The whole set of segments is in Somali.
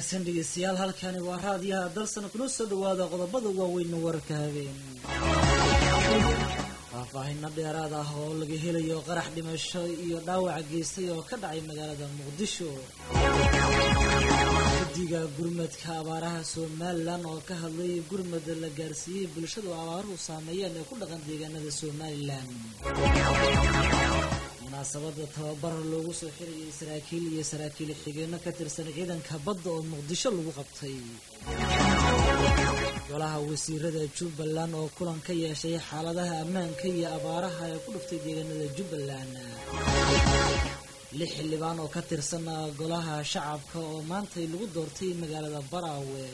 wanaagsan dhegeystayaal halkani waa raadiyaha dalsan kuna soo dhawaada qodobada waaweyn wararka habeen faahfaahino dheeraad ah oo laga helayo qarax dhimasho iyo dhaawaca geystay oo ka dhacay magaalada muqdisho guddiga gurmadka abaaraha somalilan oo ka hadlay gurmad la gaarsiiyey bulshadu abaaruhu saameeyeen ee ku dhaqan deegaanada somalilan munaasabada tababar loogu soo xirayay saraakiil iyo saraakiil xigeenno ka tirsan ciidanka badda oo muqdisho lagu qabtay golaha wasiirada jubbaland oo kulan ka yeeshay xaaladaha ammaanka iyo abaaraha ee ku dhuftay deegaanada jubbaland lix xildhibaan oo ka tirsan golaha shacabka oo maantay lagu doortay magaalada baraawe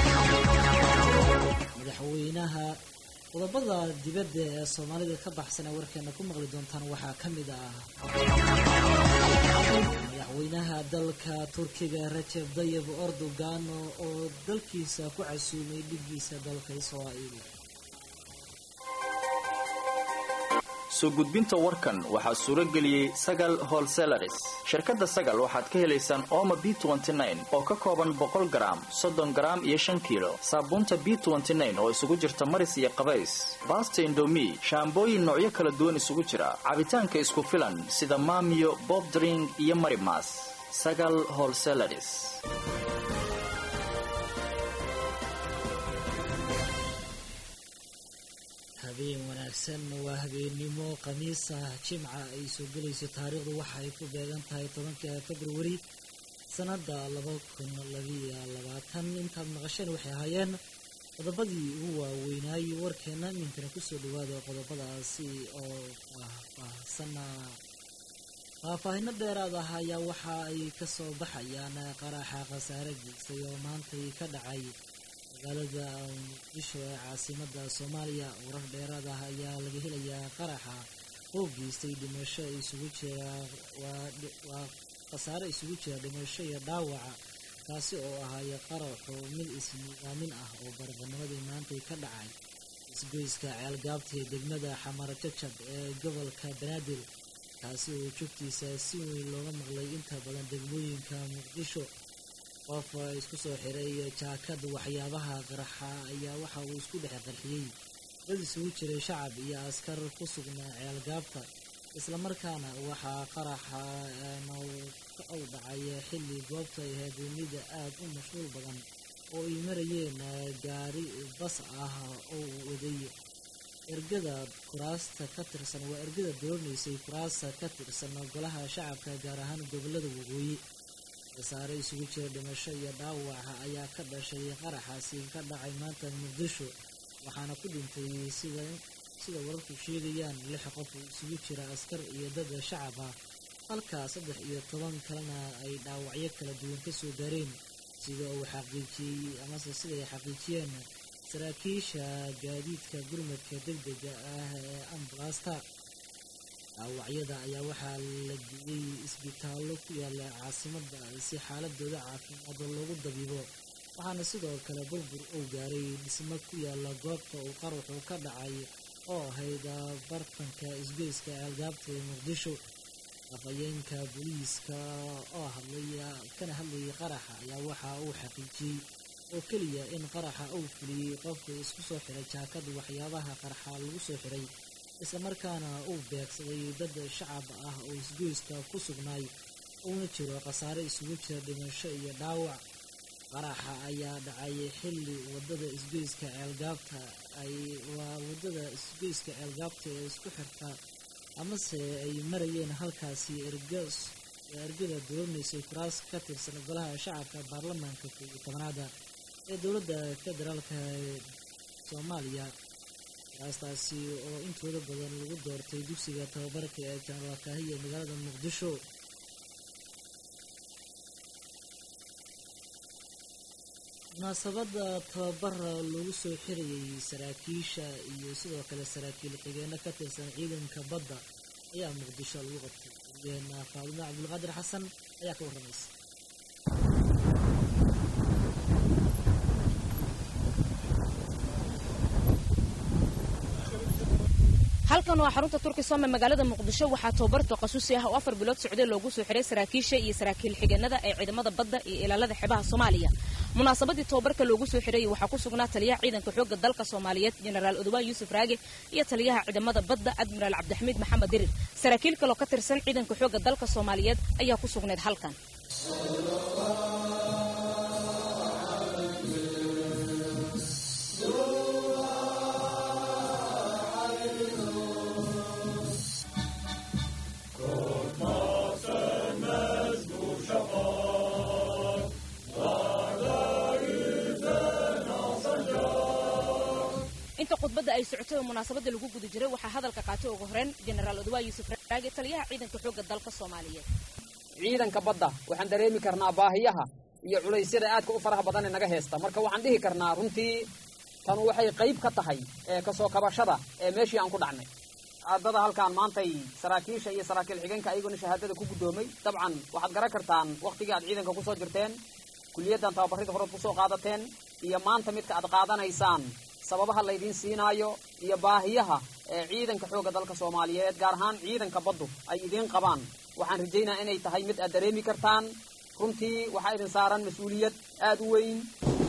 madaxweynaha qodobada dibadda ee soomaalida ka baxsana warkeena ku maqli doontaan waxaa ka mid ah madaxweynaha dalka turkiga rajeb dayib erdogan oo dalkiisa ku casuumay dhiggiisa dalka israa'iil soo gudbinta warkan waxaa suuro geliyey sagal holselaris shirkadda sagal waxaad ka helaysaan ooma b oo ka kooban boqol garaam soddon garaam iyo shan kiilo saabuunta b oo isugu jirta maris iyo qabays baasta indomi shaambooyin noocyo kala duwan isugu jira cabitaanka isku filan sida maamiyo bobdring iyo marimas sagal holselaris habeen wanaagsan waa habeennimo khamiis ah jimca ay soo gelayso taariikhdu waxa ay ku beegan tahay tobanka februari sanada laba kun labiyo labaatan intaad maqasheen waxay ahaayeen qodobadii ugu waaweynaayey warkeena iminkana kusoo dhawaada qodobadaasi oo faahfaahsana faahfaahino dheeraad ah ayaa waxa ay kasoo baxayaan qaraxa khasaare geystay oo maantay ka dhacay magaalada muqdisho ee caasimada soomaaliya warar dheeraad ah ayaa laga helayaa qaraxa oo geystay dhimasho isugu jira waa khasaare isugu jira dhimasho iyo dhaawaca kaasi oo ahaay qaraxu mid isnidaamin ah oo baraqanimadii maantay ka dhacay isgoyska ceelgaabta ee degmada xamar jajab ee gobolka banaadir kaasi oo joogtiisa si weyn looga maqlay inta badan degmooyinka muqdisho qof isku soo xiray jaakad waxyaabaha qaraxa ayaa waxa uu isku dhex qarxiyey dad isugu jiray shacab iyo askar ku sugnaa ceelgaabta islamarkaana waxaa qaraxa u dhacay xilli goobta ay ahayd mida aad u mashquul badan oo ay marayeen gaari bas ah oo waday ergada kuraasta ka tirsan waa ergada doonaysay kuraasta ka tirsan golaha shacabka gaar ahaan gobolada waqooyi khasaare isugu jira dhimasho iyo dhaawaca ayaa ka dhashay qaraxaasi ka dhacay maanta muqdisho waxaana ku dhintay sida sida wararku sheegayaan lix qof isugu jira askar iyo dad shacab ah halka saddex iyo toban kalena ay dhaawacyo kala duwan kasoo gaareen sida uu xaqiijiyey amase sida ay xaqiijiyeen saraakiisha gaadiidka gurmadka degdega ah ee ambulasta dhaawacyada ayaa waxaa la geeyey isbitaallo ku yaala caasimada si xaaladooda caafimaad loogu dabiibo waxaana sidoo kale burbur uu gaaray dhismo ku yaala goobta uu qaraxu ka dhacay oo ahayd bartanka isgoyska ceelgaabta ee muqdisho afhayeenka booliiska oo hadlay kana hadlayay qaraxa ayaa waxa uu xaqiijiyey oo keliya in qaraxa uu fuliyey qofka isku soo xiray jaakad waxyaabaha qaraxa lagu soo xiray islamarkaana uu beegsaday dad shacab ah oo isgoyska ku sugnaay uuna jiro khasaare isugu jira dhimasho iyo dhaawac qaraxa ayaa dhacay xilli wadada isgoyska ceelgaabta ay waa wadada isgoyska ceelgaabta ee isku xirta amase ay marayeen halkaasi ergas ergada doonaysay kuraas ka tirsan golaha shacabka baarlamaanka koob iyo tobanaada ee dowladda federaalka soomaaliya kuraastaasi oo intooda badan lagu doortay dugsiga tababarka ee jenaraal kaahiya magaalada muqdisho munaasabada tababar lagu soo xirayay saraakiisha iyo sidoo kale saraakiil xigeenno ka tirsan ciidanka badda ayaa muqdisho lagu qabtay waryaheena faadimo cabdulqaadir xasan ayaa ka warramaysa halkan waa xarunta turkisome magaalada muqdisho waxaa tababar taqasusi ah oo afar bilood socday loogu soo xiray saraakiisha iyo saraakiil xigeenada ee ciidamada badda iyo ilaalada xebaha soomaaliya munaasabadii tababarka loogu soo xiray waxaa ku sugnaa taliyaha ciidanka xoogga dalka soomaaliyeed jenaraal odowaa yuusuf raage iyo taliyaha ciidamada badda admiraal cabdixamiid maxamed dirir saraakiil kaloo ka tirsan ciidanka xoogga dalka soomaaliyeed ayaa ku sugnayd halkan inta khudbadda ay socotay oo munaasabadda lagu guda jiray waxaa hadalka qaatay ugu horeen jenaraal odowaa yuusuf raage taliyaha ciidanka xoogga dalka soomaaliyeed ciidanka badda waxaan dareemi karnaa baahiyaha iyo culaysyada aadka u faraha badan ee naga heesta marka waxaan dhihi karnaa runtii tanu waxay qayb ka tahay ee kasoo kabashada ee meeshii aan ku dhacnay caadada halkaan maantay saraakiisha iyo saraakiil xigeenka ayaguna shahaadada ku guddoomay dabcan waxaad garan kartaan wakhtigii aad ciidanka kusoo jirteen kuliyaddan tababarrida horead kusoo qaadateen iyo maanta midka aad qaadanaysaan sababaha laydiin siinaayo iyo baahiyaha ee ciidanka xoogga dalka soomaaliyeed gaar ahaan ciidanka baddu ay idiin qabaan waxaan rajaynaa inay tahay mid aad dareemi kartaan runtii waxaa idin saaran mas-uuliyad aad u weyn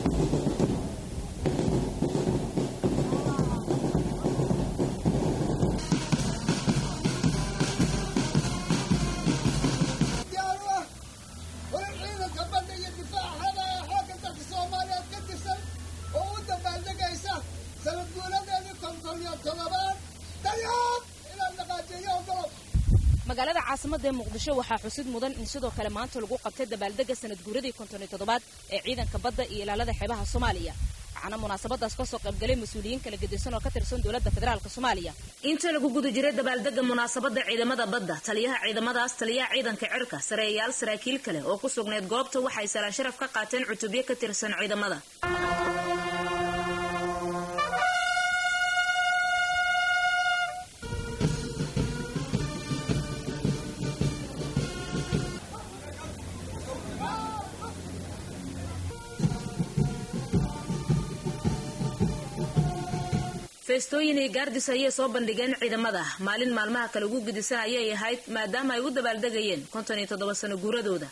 magaalada caasimada ee muqdisho waxaa xusid mudan in sidoo kale maanta lagu qabtay dabaaldega sanad guuradii konton iyo toddobaad ee ciidanka badda iyo ilaalada xeebaha soomaaliya waxaana munaasabadaas kasoo qaybgalay mas-uuliyiin kala gedisan oo ka tirsan dowladda federaalk soomaaliya inta lagu guda jiray dabaaldega munaasabada ciidamada badda taliyaha ciidamadaas taliyaha ciidanka cirka sareeyaal saraakiil kale oo ku sugnayd goobta waxay salaan sharaf ka qaateen cutubyo ka tirsan ciidamada feestooyin iyo gaardis ayay soo bandhigeen ciidamada maalin maalmaha kale ugu gedisan ayay ahayd maadaama ay u dabaaldegayeen konton iyo toddoba sano guuradooda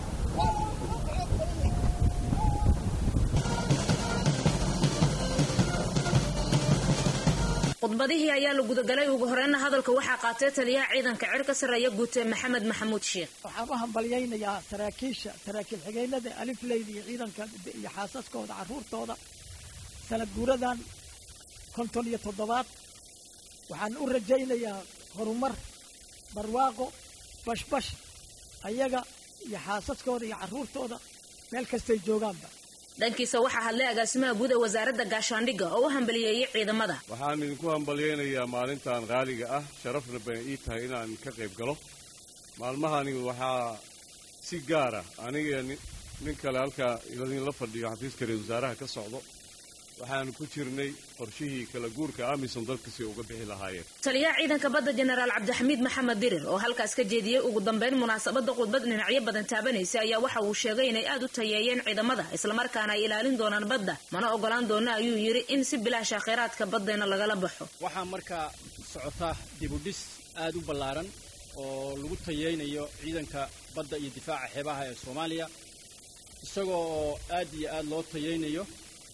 khudbadihii ayaa la gudagalay ugu horeyna hadalka waxaa qaatay taliyaha ciidanka cirka sarreeya guute maxamed maxamuud sheekh waxaan u hambalyaynayaa saraakiisha saraakiil xigeynada alifleyda iyo ciidanka iyo xaasaskooda carruurtooda sanad guuradan konton iyo toddobaad waxaan u rajaynayaa horumar barwaaqo bashbash ayaga iyo xaasaskooda iyo carruurtooda meel kastay joogaanba dhankiisa waxaa hadlay agaasimaha guud ee wasaaradda gaashaandhigga oo u hambaliyeeyey ciidamada waxaan idinku hambalyaynayaa maalintan qaaliga ah sharafna bay ii tahay inaan ka qayb galo maalmahani waxaa si gaara aniga nin kale halkaa idinla fadhiyo xafiiska ra-isul wasaaraha ka socdo waxaanu ku jirnay qorshihii kala guurka amisom dalkasi uga bixi lahaayeen taliyaha ciidanka badda jenaraal cabdixamiid maxamed dirir oo halkaas ka jeediyey ugu dambeyn munaasabadda khudbad dhinacyo badan taabanaysa ayaa waxa uu sheegay inay aad u tayeeyeen ciidamada islamarkaana ay ilaalin doonaan badda mana ogolaan doono ayuu yidhi in si bilaasha kheyraadka baddeena lagala baxo waxaa markaa socota dibudhis aad u ballaaran oo lagu tayeynayo ciidanka badda iyo difaaca xeebaha ee soomaaliya isagoo oo aad iyo aad loo tayeynayo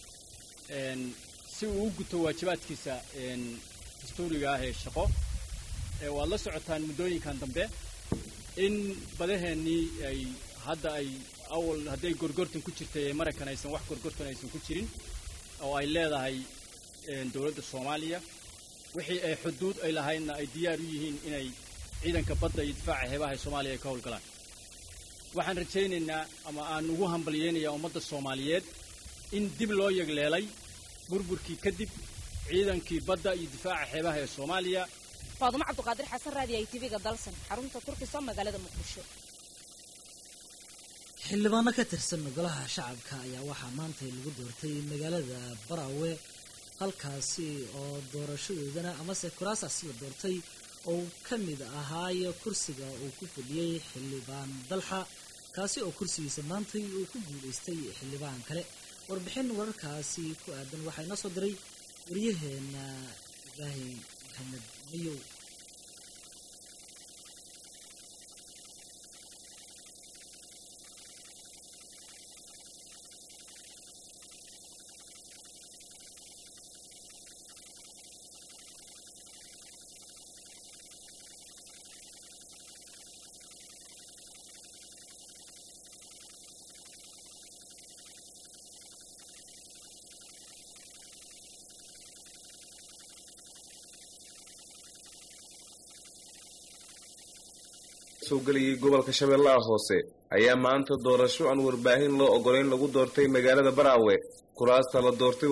si uu u guto waajibaadkiisa dastuuriga ah ee shaqo waad la socotaan muddooyinkan dambe in badaheennii ay hadda ay awal hadday gorgortan ku jirtay ee maraykan aysan wax gorgortan aysan ku jirin oo ay leedahay dowladda soomaaliya wixii ay xuduud ay lahaydna ay diyaar u yihiin inay ciidanka badda iyo difaaca xeebaha ee soomaaliya ay ka howlgalaan waxaan rajaynaynaa ama aan ugu hambalyaynayaa ummadda soomaaliyeed in dib loo yegleelay burburkii kadib ciidankii badda iyo difaaca xeebaha ee soomaaliya faadumo cabduqaadir xasan raadi ay tv-ga dalsan xarunta turkisa magaalada muqdisho xildhibaano ka tirsan golaha shacabka ayaa waxaa maanta lagu doortay magaalada baraawe halkaasi oo doorashadoodana amase kuraasaasi la doortay oo ka mid ahaayo kursiga uu ku fadhiyey xildhibaan dalxa kaasi oo kursigiisa maantay uu ku guulaystay xildhibaan kale warbixin wararkaasi ku aadan waxaa inoo soo diray waryaheena ibraahim maxamed mayow soo gelayay gobolka shabeellaha hoose ayaa maanta doorasho aan warbaahin loo ogolayn lagu doortay magaalada baraawe kuraasta la doortay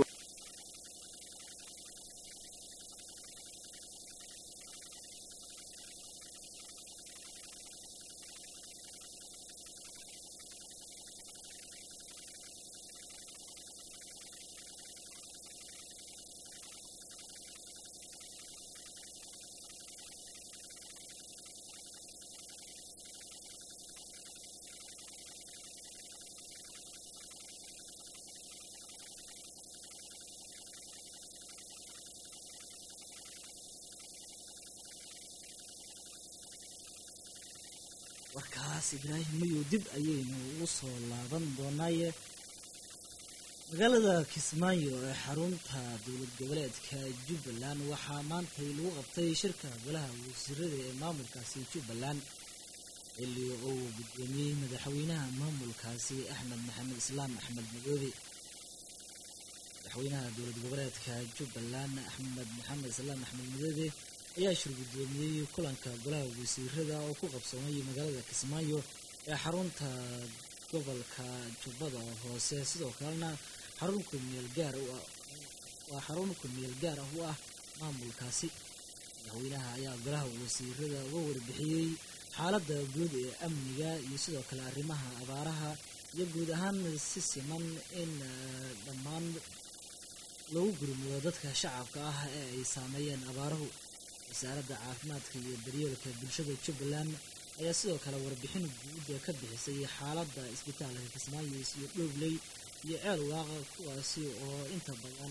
warkaas ibraahim mayow dib ayaynu ugu soo laaban doonaaye magaalada kismaayo ee xarunta dowlad goboleedka jubbaland waxaa maantay lagu qabtay shirka golaha wasiirada ee maamulkaasi jubbaland xilli uu guddoomiyey madaxweynaha maamulkaasi axmed maxamed islaam axmed madoobe madaxweynaha dowlad goboleedka jubbaland axmed maxamed islaam axmed madoobe ayaa shir guddoomiyey kulanka golaha wasiirada oo ku qabsoomay magaalada kismaayo ee xarunta gobolka jubbada hoose sidoo kalena xarun kumeel gaar u ah waa xarun kumeel gaar ah u ah maamulkaasi madaxweynaha ayaa golaha wasiirada uga warbixiyey xaaladda guud ee amniga iyo sidoo kale arrimaha abaaraha iyo guud ahaan si siman in dhammaan lagu gurmudo dadka shacabka ah ee ay saameeyeen abaaruhu wasaaradda caafimaadka iyo daryeelka bulshada jubbaland ayaa sidoo kale warbixin guuda ka bixisay xaaladda isbitaalka kismaayo iyo dhoobley iyo ceel waaqa kuwaasi oo inta badan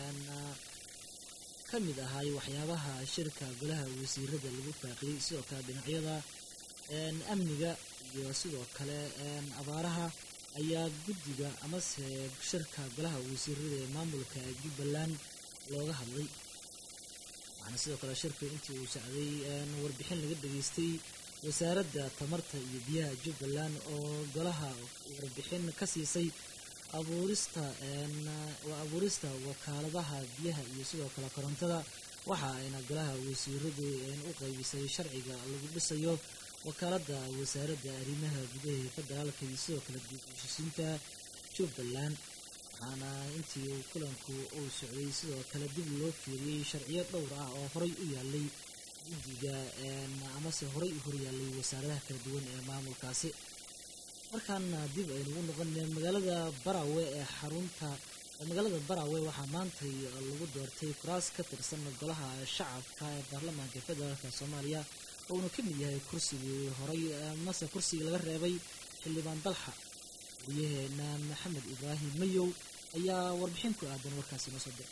ka mid ahay waxyaabaha shirka golaha wasiirada lagu faaqiyey sidoo kale dhinacyada amniga iyo sidoo kale abaaraha ayaa guddiga amase shirka golaha wasiirada ee maamulka jubbaland looga hadlay waxaana sidoo kale shirka intii uu socday warbixin laga dhageystay wasaaradda tamarta iyo biyaha jubbaland oo golaha warbixin ka siisay abuurista abuurista wakaaladaha biyaha iyo sidoo kale korontada waxa ayna golaha wasiiradu u qaybisay sharciga lagu dhisayo wakaaladda wasaaradda arrimaha gudaha ee federaalka iyo sidoo kale dib ushisiinta jubbaland waxaana intii uu kulanku uu socday sidoo kale dib loo fiiriyey sharciyo dhowr ah oo horay u yaalay guddiga amase horay u horyaalay wasaaradaha kala duwan ee maamulkaasi markaana dib aynugu noqonay magaalada barawe ee xarunta magaalada barawe waxaa maantay lagu doortay kuraas ka tirsan golaha shacabka ee baarlamaanka federaalk soomaaliya uuna ka mid yahay kursigii horay mase kursigii laga reebay xildhibaan dalxa wariyaheena maxamed ibraahim mayow ayaa warbixin ku aadan warkaasi noo soo diray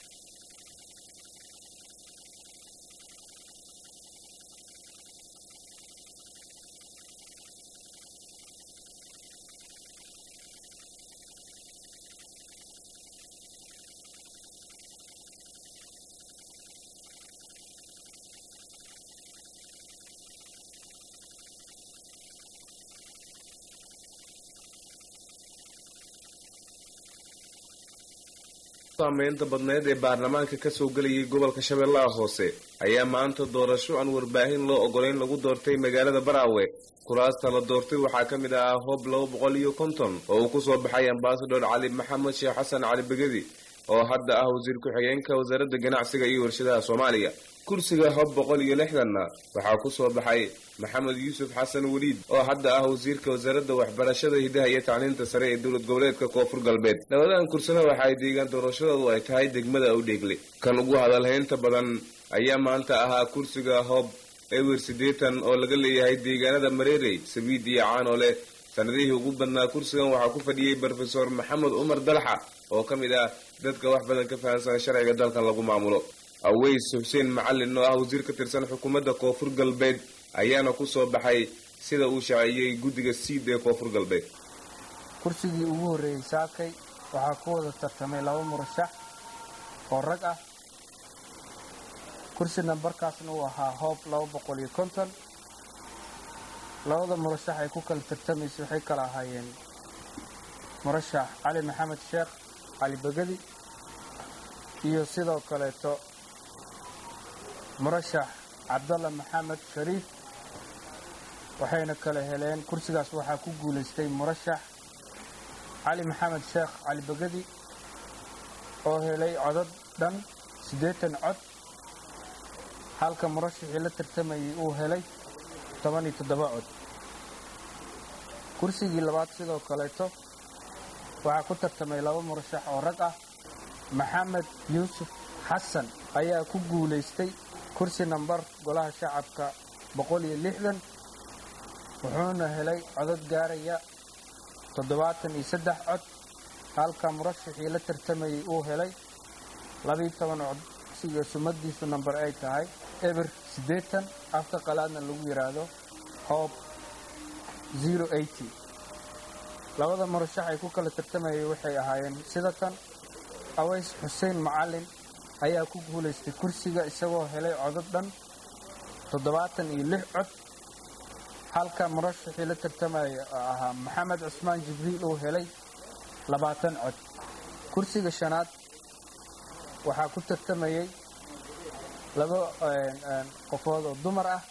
saameynta badneed ee baarlamaanka kasoo gelayay gobolka shabeellaha hoose ayaa maanta doorasho aan warbaahin loo ogolayn lagu doortay magaalada baraawe kuraasta la doortay waxaa ka mid ahaa hoob laba boqol iyo konton oo uu kusoo baxay ambasador cali maxamed sheekh xasan cali begedi oo hadda ah wasiir ku-xigeenka wasaaradda ganacsiga iyo warshadaha soomaaliya kursiga hob boqol iyo lixdanna waxaa kusoo baxay maxamed yuusuf xasan weliid oo hadda ah wasiirka wasaaradda waxbarashada hidaha iyo tacliinta sare ee dowlad goboleedka koonfur galbeed labadan kursina waxa ay deegaan doorashadoodu ay tahay degmada awdheegle kan ugu hadalhaynta badan ayaa maanta ahaa kursiga hoob ewer siddeetan oo laga leeyahay deegaanada mareerey sabiid iyo caanole sanadihii ugu badnaa kursigan waxaa ku fadhiyey brofesor maxamed cumar dalxa oo ka mid ah dadka wax badan ka fahansan sharciga dalkan lagu maamulo aweys xuseen macalin oo ah wasiir ka tirsan xukuumadda koonfur galbeed ayaana ku soo baxay sida uu shaaciyey guddiga siid ee koonfur galbeed kursigii ugu horreeyey saakay waxaa ku wada tartamay laba murashax oo rag ah kursi nambarkaasna uu ahaa hoob laba boqol iyo konton labada murashax ay ku kala tartamaysa waxay kala ahaayeen murashax cali maxamed sheekh cali begedi iyo sidoo kaleeto murashax cabdalla maxamed shariif waxayna kala heleen kursigaas waxaa ku guulaystay murashax cali maxamed sheekh cali begedi oo helay codad dhan siddeetan cod halka murashaxii la tartamayay uu helay toban iyo toddoba cod kursigii labaad sidoo kaleeto waxaa ku tartamay laba murashax oo rag ah maxamed yuusuf xasan ayaa ku guulaystay kursi nambar golaha shacabka boqol iyo lixdan wuxuuna helay codad gaaraya toddobaatan iyo saddex cod halka murashaxii la tartamayay uu helay labiiyo toban cod siga sumadiisu namber ay tahay eber siddeetan afka qalaadna lagu yidhaahdo hoob zero eighty labada murashax ay ku kala tartamayay waxay ahaayeen sida tan aways xuseen macalin ayaa ku guulaystay kursiga isagoo helay codad dhan toddobaatan iyo lix cod halka murashaxii la tartamaya ahaa maxamed cusmaan jibriil uu helay labaatan cod kursiga shanaad waxaa ku tartamayay laba qofood oo dumar ah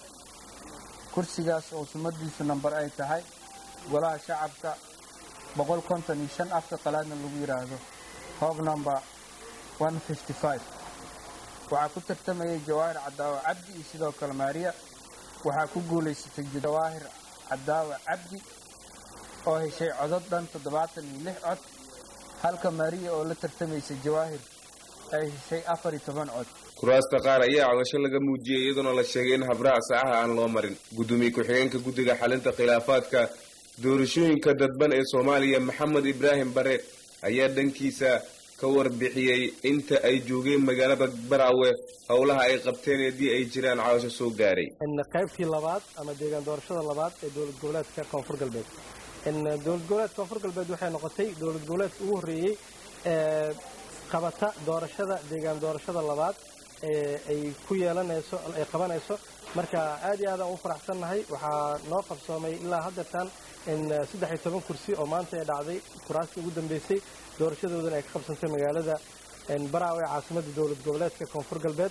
kursigaas oo sumadiisu namber ay tahay golaha shacabka boqol konton iyo shan afka qalaadna lagu yidhaahdo hoob number one fifty five waxaa ku tartamayay jawaahir cadaawa cabdi iyo sidoo kale maariya waxaa ku guulaysatay jawaahir cadaawa cabdi oo heshay codod dhan toddobaatan iyo lix cod halka maariya oo la tartamaysay jawaahir ay heshay afar iyo toban cod kuraasta qaar ayaa codasho laga muujiyey iyadoona la sheegay in habraac saacaha aan loo marin gudoomiye ku-xigeenka guddiga xalinta khilaafaadka doorashooyinka dadban ee soomaaliya maxamed ibraahim bare ayaa dhankiisa ka warbixiyey inta ay joogeen magaalada baraawe howlaha ay qabteen haddii ay jiraan codasho soo gaaray qaybtii labaad ama deegaan doorashada labaad ee dowlad goboleedka koonfur galbeed dowlad goboleedka koonfur galbeed waxay noqotay dowlad goboleedka ugu horreeyey ee qabata doorashada deegaan doorashada labaad ee ay ku yeelanayso ay qabanayso marka aad iyo aad aan u faraxsannahay waxaa noo qabsoomay ilaa haddeertan in saddex iyo toban kursi oo maanta ay dhacday kuraastii ugu dambeysay doorashadoodana ay ka qabsantay magaalada baraawe ee caasimadda dowlad goboleedka koonfur galbeed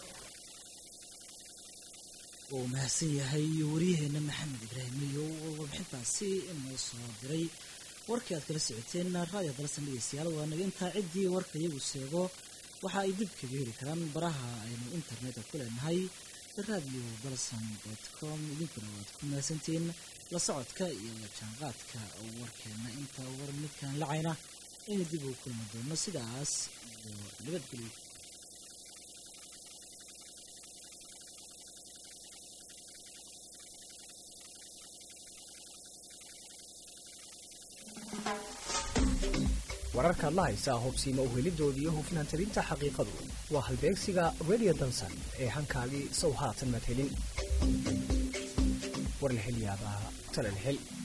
uu mahadsan yahay waryaheena maxamed ibraahim iyo warbixintaasi inoo soo diray warkii aad kala socoteen raadiyo dalsan dhegeystayaal waa naga intaa ciddii warka iyagu sheego waxa ay dib kaga heli karaan baraha aynu internetka ku leenahay radio balsan dot com idinkuna waad ku mahadsantihiin la socodka iyo la jaanqaadka warkeena inta war midkaan lacayna aynu dib ugu kulmi doono sidaas iyo nabadgelyo wararkaad la haysaa hobsiima uhelidooda iyo hufnaan talinta xaqiiqadu waa halbeegsiga radio dansan ee hankaagii sow haatan madhelin war la hel yaabaa tala la hel